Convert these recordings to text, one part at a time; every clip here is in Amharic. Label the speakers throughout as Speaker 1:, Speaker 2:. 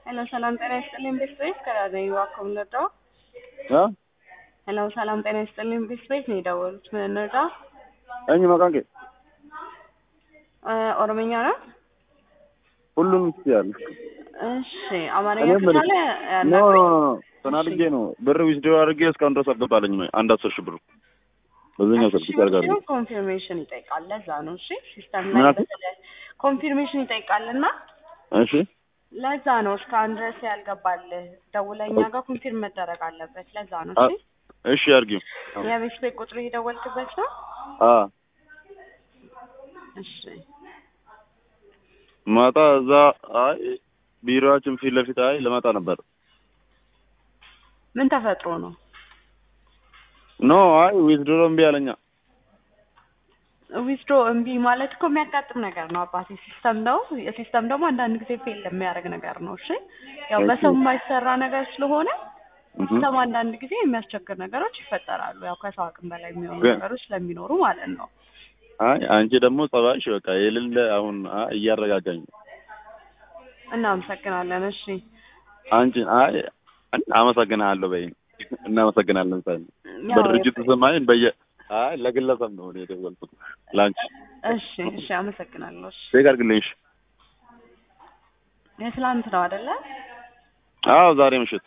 Speaker 1: ሄሎ ሰላም ጤና ይስጥልኝ ቤት ቤት ከራዘኝ ዋኮም ነዳ
Speaker 2: እ
Speaker 1: ሄሎ ሰላም ጤና ይስጥልኝ ቤት ቤት ነው የደወሉት ምን ነዳ
Speaker 2: እኝ መቃንቄ
Speaker 1: ኦሮምኛ ነው
Speaker 2: ሁሉም ይችላል።
Speaker 1: እሺ አማርኛ
Speaker 2: እኔም
Speaker 1: ከቻለ
Speaker 2: ኖ
Speaker 1: ያናግረኝ
Speaker 2: ተናድጄ ነው ብር ዊዝድሮ አድርጌ እስካሁን ድረስ አልገባልኝም። አንድ አስር ሺህ ብር በዚህኛው ስልክ ይቻርጋሉ።
Speaker 1: ኮንፊርሜሽን ይጠይቃል ለዛ ነው እሺ ሲስተም
Speaker 2: ምን
Speaker 1: ላይ
Speaker 2: አልከኝ?
Speaker 1: በተለይ ኮንፊርሜሽን ይጠይቃል እና
Speaker 2: እሺ
Speaker 1: ለዛ ነው እስካሁን ድረስ ያልገባልህ ደውለኛ ጋር ኮንፊርም መደረግ አለበት ለዛ ነው
Speaker 2: አ-
Speaker 1: እሺ
Speaker 2: እሺ አድርጊው።
Speaker 1: የቤት ቤት ቁጥር የደወልክበት ነው
Speaker 2: አ
Speaker 1: እሺ
Speaker 2: ማታ እዛ አይ ቢሮአችን ፊት ለፊት አይ ልመጣ ነበር።
Speaker 1: ምን ተፈጥሮ ነው
Speaker 2: ኖ አይ ዊዝድሮ እምቢ አለኛ።
Speaker 1: ዊዝድሮ እምቢ ማለት እኮ የሚያጋጥም ነገር ነው አባቴ። ሲስተም ነው የሲስተም ደግሞ አንዳንድ ጊዜ ፌል የሚያደርግ ነገር ነው። እሺ ያው
Speaker 2: እሺ።
Speaker 1: በሰው የማይሰራ ነገር ስለሆነ
Speaker 2: እህ
Speaker 1: ሲስተም አንዳንድ ጊዜ የሚያስቸግር ነገሮች ይፈጠራሉ። ያው ከሰው አቅም በላይ የሚሆኑ
Speaker 2: ግን-
Speaker 1: ነገሮች ስለሚኖሩ ማለት ነው።
Speaker 2: አይ አንቺ ደግሞ ጸባይሽ በቃ የሌለ አሁን አይ እያረጋጋኝ ነው።
Speaker 1: እናመሰግናለን። እሺ
Speaker 2: አንቺ አይ አመሰግናለሁ በይኝ። እናመሰግናለን ሳይ
Speaker 1: ያው
Speaker 2: በድርጅቱ ስም አይ በየ አይ ለግለሰብ ነው እኔ የደወልኩት ላንቺ
Speaker 1: እሺ እሺ አመሰግናለሁ። እሺ
Speaker 2: ቼክ አድርግልኝ። እሺ
Speaker 1: የትላንት ነው አይደለ?
Speaker 2: አዎ ዛሬ ምሽት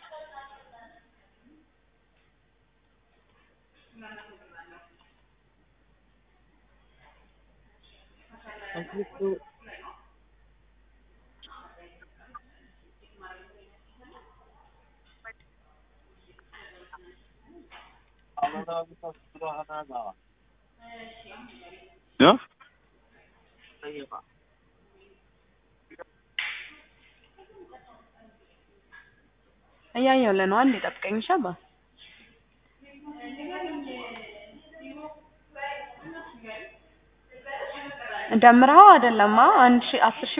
Speaker 2: እ
Speaker 1: እያየሁልህ ነው። አንዴ ጠብቀኝ እሺ አባ ደምረኸው አይደለማ አንድ ሺህ አስር ሺህ